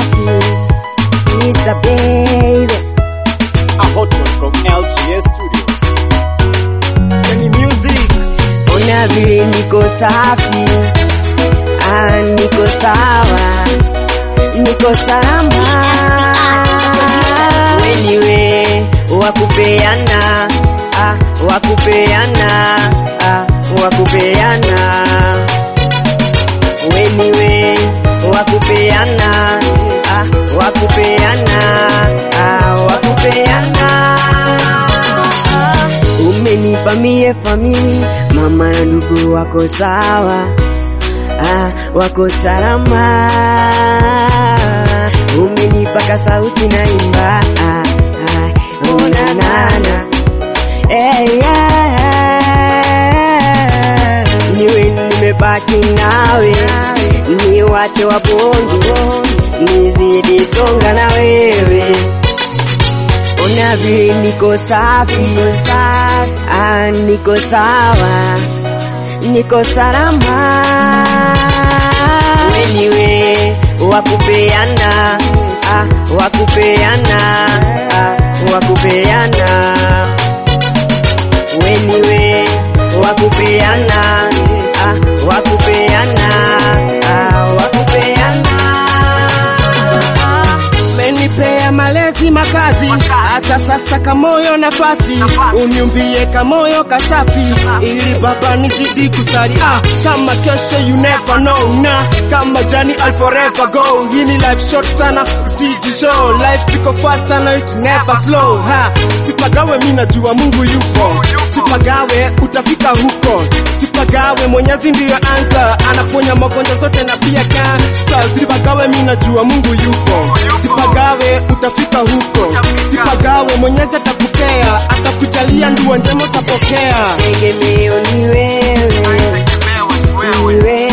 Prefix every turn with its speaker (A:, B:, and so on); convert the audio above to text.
A: safi. Mr. Baby.
B: A hot one from LGS Studios.
C: Any music
A: Ona vile niko safi, ah, niko sawa, niko salama. Weniwe wakupeana, ah, wakupeana, ah, wakupeana. Weniwe wakupeana, ah, wakupeana, ah, wakupeana. Umenipa mie famili, mama na ndugu wako sawa, ah, wako salama. Umenipa ka sauti na imba, ah, ah, oh, na, na, na. Eh, yeah. Niwe nimebaki nawe, niwache wabonge, nizidi songa na wewe Ona vile niko safi, ah, niko sawa, niko salama. Weniwe wakupeana, ah, wakupeana, ah, wakupeana. Weniwe wakupeana, ah, wakupeana, ah, wakupeana.
C: menipea malezi makazi, hata sasa kamoyo nafasi, uniumbie kamoyo kasafi, ili baba nizidi kusali. Ah, kama kesho you never know, na kama jani I'll forever go. Hii ni life short sana, usijishow. Life iko fast sana, it never slow. Ha, sipagawe, mimi najua Mungu yupo, sipagawe, utafika huko, sipagawe, Mwenyezi ndiyo answer, anaponya magonjwa zote na pia kansa. Sipagawe, mimi najua Mungu yupo, sipagawe, utafika huko, sipagawe, Mwenyezi atakupea, atakujalia nduo njema utapokea.
A: Tegemeo ni wewe, ni wewe.